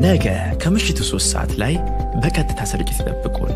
ነገ ከምሽቱ ሶስት ሰዓት ላይ በቀጥታ ስርጭት ይጠብቁን።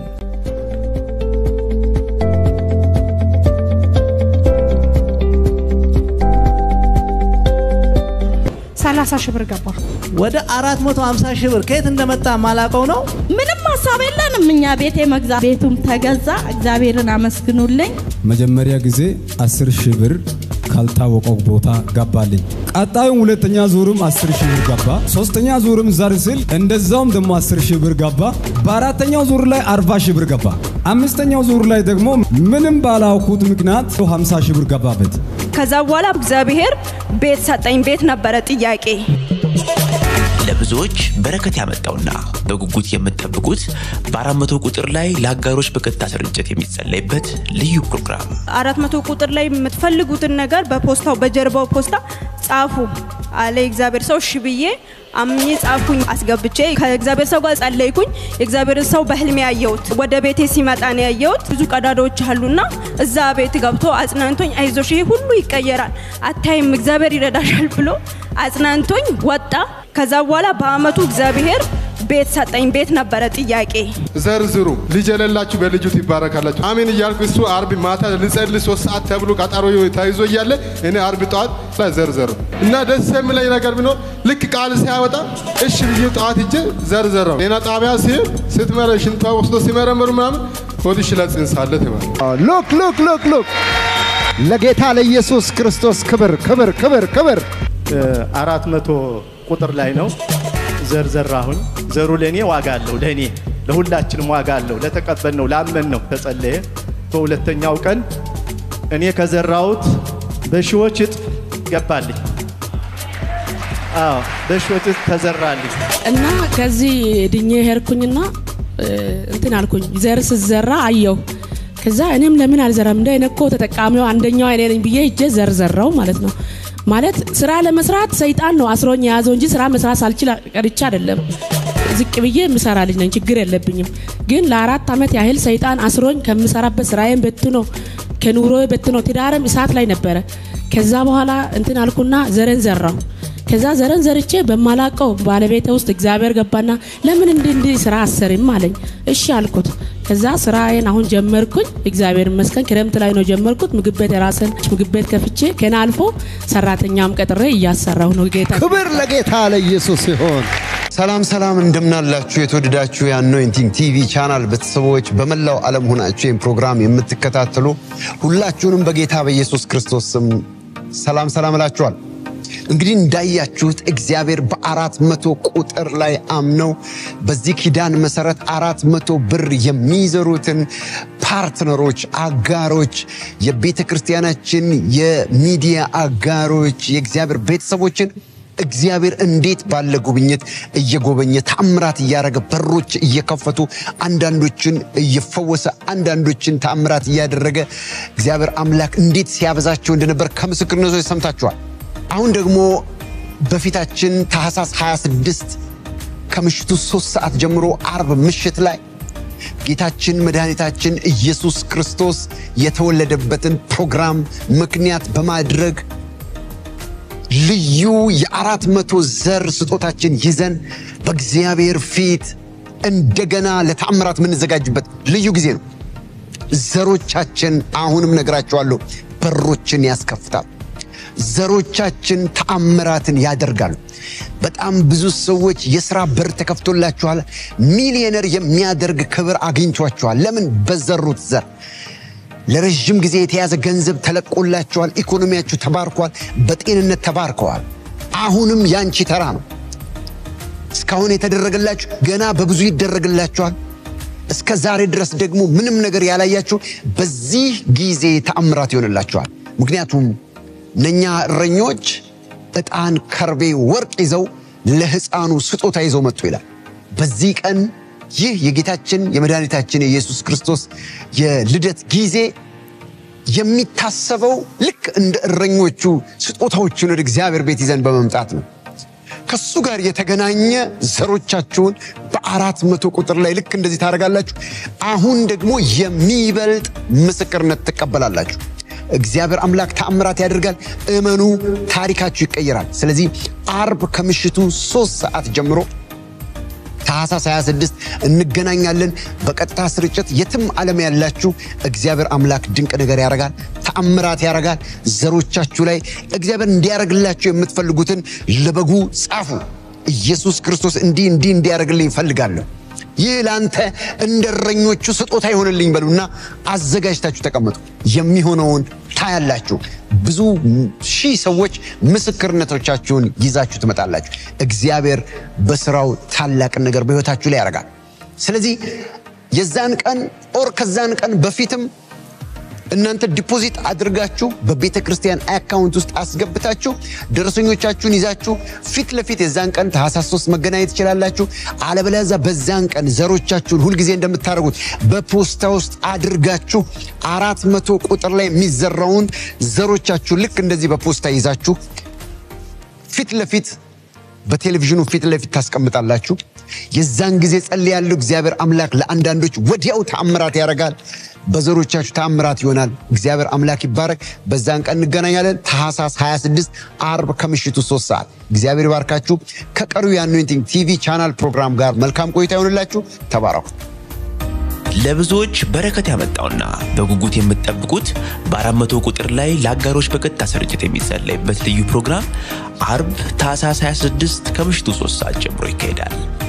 ሰላሳ ሺህ ብር ገባ። ወደ 450 ሺህ ብር ከየት እንደመጣ ማላቀው ነው። ምንም ሀሳብ የለንም እኛ ቤቴ መግዛት። ቤቱም ተገዛ። እግዚአብሔርን አመስግኑልኝ። መጀመሪያ ጊዜ 10 ሺህ ብር ካልታወቀው ቦታ ገባልኝ። ቀጣዩም ሁለተኛ ዙርም 10 ሺህ ብር ገባ። ሶስተኛ ዙርም ዘር ስል እንደዛውም ደግሞ 10 ሺህ ብር ገባ። በአራተኛው ዙር ላይ 40 ሺህ ብር ገባ። አምስተኛው ዙር ላይ ደግሞ ምንም ባላውኩት ምክንያት 50 ሺህ ብር ገባበት። ከዛ በኋላ እግዚአብሔር ቤት ሰጠኝ። ቤት ነበረ ጥያቄ። ለብዙዎች በረከት ያመጣውና በጉጉት የምትጠብቁት በአራት መቶ ቁጥር ላይ ለአጋሮች በቀጥታ ስርጭት የሚጸለይበት ልዩ ፕሮግራም አራት መቶ ቁጥር ላይ የምትፈልጉትን ነገር በፖስታው በጀርባው ፖስታ ጻፉ አለ የእግዚአብሔር ሰው። እሺ ብዬ አምኜ ጻፍኩኝ፣ አስገብቼ ከእግዚአብሔር ሰው ጋር ጸለይኩኝ። የእግዚአብሔርን ሰው በህልሜ ያየሁት ወደ ቤቴ ሲመጣ ነው ያየሁት። ብዙ ቀዳዳዎች አሉና እዛ ቤት ገብቶ አጽናንቶኝ፣ አይዞሽ ይሄ ሁሉ ይቀየራል፣ አታይም፣ እግዚአብሔር ይረዳሻል ብሎ አጽናንቶኝ ወጣ። ከዛ በኋላ በአመቱ እግዚአብሔር ቤት ሰጠኝ። ቤት ነበረ ጥያቄ። ዘርዝሩ ልጅ የሌላችሁ በልጁ ትባረካላችሁ። አሜን እያልኩ እሱ አርብ ማታ ልጸልይ ሶስት ሰዓት ተብሎ ቀጠሮ ተይዞ እያለ እኔ አርብ ጠዋት ላይ ዘርዘሩ እና ደስ የሚለኝ ነገር ቢኖር ልክ ቃል ሲያወጣ እሺ ብዬ ጠዋት እጄ ዘርዘረው ጤና ጣቢያ ሲሄድ ስትመረ ሽንቷ ወስዶ ሲመረምሩ ምናምን ሆድሽ ላይ ጽንስ አለ ተባለ። ሉክ ሉክ ሉክ ሉክ ለጌታ ለኢየሱስ ክርስቶስ ክብር ክብር ክብር ክብር አራት መቶ ቁጥር ላይ ነው ዘር ዘራሁኝ። ዘሩ ለእኔ ዋጋ አለው፣ ለእኔ ለሁላችንም ዋጋ አለው። ለተቀበል ነው ላመን ነው ተጸለየ። በሁለተኛው ቀን እኔ ከዘራሁት በሺዎች እጥፍ ገባልኝ። አዎ በሺዎች እጥፍ ተዘራልኝ። እና ከዚህ ድኜ ሄድኩኝና እንትን አልኩኝ። ዘር ስዘራ አየሁ። ከዛ እኔም ለምን አልዘራም እንደ እኔ እኮ ተጠቃሚው አንደኛው እኔ ነኝ ብዬ እጄ ዘርዘራው ማለት ነው። ማለት ስራ ለመስራት ሰይጣን ነው አስሮኝ የያዘው እንጂ ስራ መስራት ሳልችል ቀርቻ አይደለም። ዝቅ ብዬ የምሰራ ልጅ ነኝ፣ ችግር የለብኝም። ግን ለአራት ዓመት ያህል ሰይጣን አስሮኝ ከምሰራበት ስራዬን በትኖ ከኑሮ በትኖ ትዳርም እሳት ላይ ነበረ። ከዛ በኋላ እንትን አልኩና ዘረን ዘራው። ከዛ ዘረን ዘርቼ በማላቀው ባለቤተ ውስጥ እግዚአብሔር ገባና ለምን እንዲህ እንዲህ ስራ አሰርም አለኝ። እሺ አልኩት። ከዛ ስራዬን አሁን ጀመርኩኝ። እግዚአብሔር ይመስገን ክረምት ላይ ነው ጀመርኩት። ምግብ ቤት የራስን ምግብ ቤት ከፍቼ ከና አልፎ ሰራተኛም ቀጥሬ እያሰራሁ ነው። ጌታ ክብር ለጌታ ለኢየሱስ ይሆን። ሰላም ሰላም፣ እንደምናላችሁ የተወደዳችሁ የአኖይንቲንግ ቲቪ ቻናል ቤተሰቦች በመላው ዓለም ሆናችሁ ይህን ፕሮግራም የምትከታተሉ ሁላችሁንም በጌታ በኢየሱስ ክርስቶስ ስም ሰላም ሰላም እላችኋል። እንግዲህ እንዳያችሁት እግዚአብሔር በአራት መቶ ቁጥር ላይ አምነው በዚህ ኪዳን መሰረት አራት መቶ ብር የሚዘሩትን ፓርትነሮች፣ አጋሮች፣ የቤተ ክርስቲያናችን የሚዲያ አጋሮች፣ የእግዚአብሔር ቤተሰቦችን እግዚአብሔር እንዴት ባለ ጉብኝት እየጎበኘ ተአምራት እያደረገ በሮች እየከፈቱ አንዳንዶችን እየፈወሰ አንዳንዶችን ተአምራት እያደረገ እግዚአብሔር አምላክ እንዴት ሲያበዛቸው እንደነበር ከምስክርነቶች ሰምታችኋል። አሁን ደግሞ በፊታችን ታህሳስ 26 ከምሽቱ ሶስት ሰዓት ጀምሮ አርብ ምሽት ላይ ጌታችን መድኃኒታችን ኢየሱስ ክርስቶስ የተወለደበትን ፕሮግራም ምክንያት በማድረግ ልዩ የአራት መቶ ዘር ስጦታችን ይዘን በእግዚአብሔር ፊት እንደገና ለተአምራት የምንዘጋጅበት ልዩ ጊዜ ነው። ዘሮቻችን አሁንም ነግራቸዋለሁ፣ በሮችን ያስከፍታል። ዘሮቻችን ተአምራትን ያደርጋሉ። በጣም ብዙ ሰዎች የሥራ በር ተከፍቶላችኋል። ሚሊዮነር የሚያደርግ ክብር አግኝቷችኋል። ለምን? በዘሩት ዘር ለረዥም ጊዜ የተያዘ ገንዘብ ተለቆላቸዋል። ኢኮኖሚያችሁ ተባርኳል። በጤንነት ተባርከዋል። አሁንም ያንቺ ተራ ነው። እስካሁን የተደረገላችሁ ገና በብዙ ይደረግላችኋል። እስከ ዛሬ ድረስ ደግሞ ምንም ነገር ያላያችሁ በዚህ ጊዜ ተአምራት ይሆንላችኋል። ምክንያቱም እነኛ እረኞች ዕጣን፣ ከርቤ፣ ወርቅ ይዘው ለሕፃኑ ስጦታ ይዘው መጡ ይላል። በዚህ ቀን ይህ የጌታችን የመድኃኒታችን የኢየሱስ ክርስቶስ የልደት ጊዜ የሚታሰበው ልክ እንደ እረኞቹ ስጦታዎችን ወደ እግዚአብሔር ቤት ይዘን በመምጣት ነው። ከሱ ጋር የተገናኘ ዘሮቻችሁን በአራት መቶ ቁጥር ላይ ልክ እንደዚህ ታደርጋላችሁ። አሁን ደግሞ የሚበልጥ ምስክርነት ትቀበላላችሁ። እግዚአብሔር አምላክ ተአምራት ያደርጋል። እመኑ፣ ታሪካችሁ ይቀየራል። ስለዚህ አርብ ከምሽቱ ሶስት ሰዓት ጀምሮ ታህሳስ 26 እንገናኛለን። በቀጥታ ስርጭት የትም ዓለም ያላችሁ እግዚአብሔር አምላክ ድንቅ ነገር ያደርጋል፣ ተአምራት ያደርጋል። ዘሮቻችሁ ላይ እግዚአብሔር እንዲያደርግላችሁ የምትፈልጉትን ለበጉ ጻፉ። ኢየሱስ ክርስቶስ እንዲህ እንዲህ እንዲያደርግልኝ እፈልጋለሁ ይህ ለአንተ እንደ እረኞቹ ስጦታ ይሆንልኝ በሉና አዘጋጅታችሁ ተቀመጡ። የሚሆነውን ታያላችሁ። ብዙ ሺህ ሰዎች ምስክርነቶቻችሁን ይዛችሁ ትመጣላችሁ። እግዚአብሔር በስራው ታላቅን ነገር በሕይወታችሁ ላይ ያደርጋል። ስለዚህ የዛን ቀን ኦር ከዛን ቀን በፊትም እናንተ ዲፖዚት አድርጋችሁ በቤተ ክርስቲያን አካውንት ውስጥ አስገብታችሁ ደረሰኞቻችሁን ይዛችሁ ፊት ለፊት የዛን ቀን ታህሳስ ሶስት መገናኘት ትችላላችሁ። አለበለዚያ በዛን ቀን ዘሮቻችሁን ሁልጊዜ እንደምታደርጉት በፖስታ ውስጥ አድርጋችሁ አራት መቶ ቁጥር ላይ የሚዘራውን ዘሮቻችሁን ልክ እንደዚህ በፖስታ ይዛችሁ ፊት ለፊት በቴሌቪዥኑ ፊት ለፊት ታስቀምጣላችሁ። የዛን ጊዜ ጸልያለሁ። እግዚአብሔር አምላክ ለአንዳንዶች ወዲያው ተአምራት ያደርጋል። በዘሮቻችሁ ተአምራት ይሆናል። እግዚአብሔር አምላክ ይባረክ። በዛን ቀን እንገናኛለን። ታህሳስ 26 አርብ ከምሽቱ 3 ሰዓት። እግዚአብሔር ይባርካችሁ። ከቀሪው የአኖይንቲንግ ቲቪ ቻናል ፕሮግራም ጋር መልካም ቆይታ ይሆንላችሁ። ተባረኩ። ለብዙዎች በረከት ያመጣውና በጉጉት የምትጠብቁት በአራት መቶ ቁጥር ላይ ለአጋሮች በቀጥታ ስርጭት የሚጸለይበት ልዩ ፕሮግራም አርብ ታህሳስ 26 ከምሽቱ 3 ሰዓት ጀምሮ ይካሄዳል።